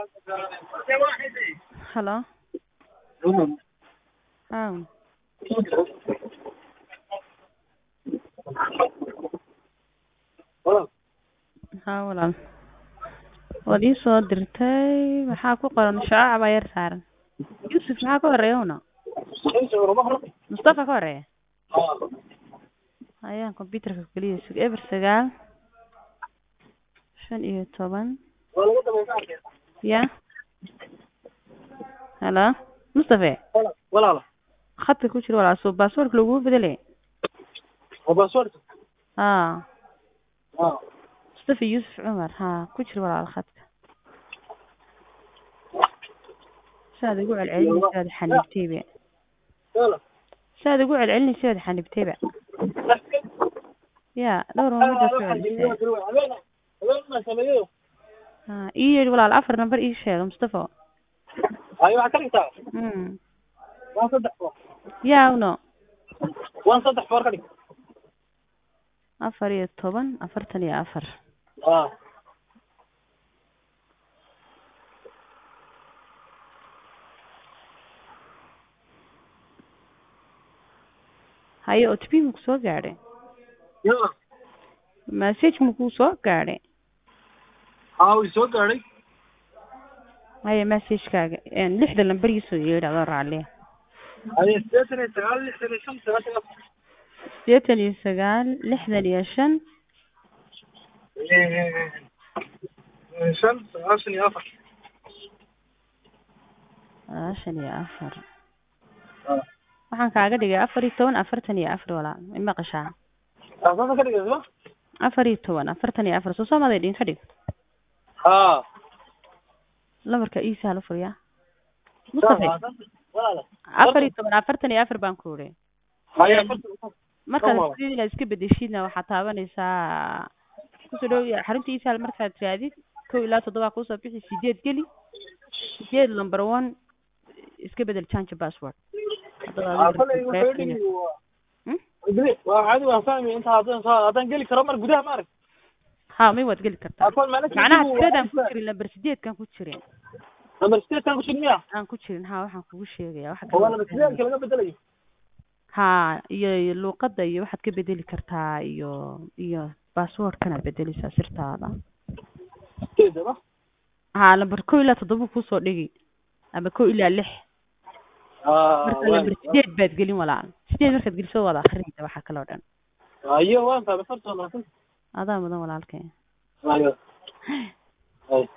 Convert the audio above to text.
Hello. Aaw. Haa walaal. Waad ii soo dirtay maxaa ku qoran shaaca baa yar saaran. Yusuf maxaa ka horeeya una? Mustafa ka horeeya. Ayaan computerka kaliya sug eber sagaal shan iyo toban ya Hello. Mustafa. walaal Khadka ku jira walaal soo passwordka lagu bedelay. waa password Haa. ah Mustafa Yusuf Cumar haa ku jira walaal khadka. Saad ugu celcelinaysaad xanibtayba. walaal Saad ugu celcelinaysaad xanibtayba. Ya dhowr maalmood oo soo celisay. habeen sameeyo Haa ii yeedhi walaal afar number ii sheeg Mustafa. ayo waxaa ka dhigtaa Mm. waan saddex foor yaa uno waan saddex foor ka dhig afar iyo toban afartan iyo afar ah haye otp maku soo gaadhay ya message makuu soo gaadhay haa way soo gaadhay haye messagekaaga lixda lambar ii soo yeedhi adoo raalliya aye sideetan iyo sagaal lixdan iyo shan sagaashan iyo afar sideetan iyo sagaal lixdan iyo shan Eh, shan sagaashan iyo afar sagaashan iyo afar ah waxaan kaaga dhigay afar iyo toban afartan iyo afar walaal ma maqashaa saasa ka dhigay soo afar iyo toban afartan iyo afar soo soomaday dhin ka dhig haa lambarka ii sahla furiyaa mustafa walaal afar iyo toban afartan iyo afar baan ku idhi haye markaad Tamam. sidii inaad iska bedeshidna waxaad taabanaysaa kusoo dhow xarunta isaal markaad raadid kow ilaa toddoba kusoo bixi sideed geli sideed number one iska bedel change password Haddaba adiga kolay rabtid wuxuu qaybtiina. dhigi waa Hmm? Idris, waa caadi waan fahmi inta haddaan soo haddaan geli karo mar gudaha ma arag ha may waad geli kartaa akoon meelo macnaha tiradaan ku jirin number sideedkan ku jirin number sideedkan ku jir miya aan ku jirin ha waxaan kugu sheegaya waxa oo waa kale number sideedka laga bedelayo ha iyo iyo luuqadda iyo waxaad ka bedeli kartaa iyo iyo passwordkanaad bedeleysaa sirtaada sideeda ma ha number kow ilaa toddoba kusoo dhigi ama kow ilaa lix marka number sideed baad gelin walaal sideed markaad geliso waad akrinaysa waxa kale oo dhan ayo waan fahmay farta wanaagsan adaa mudan walaalkay ayo ay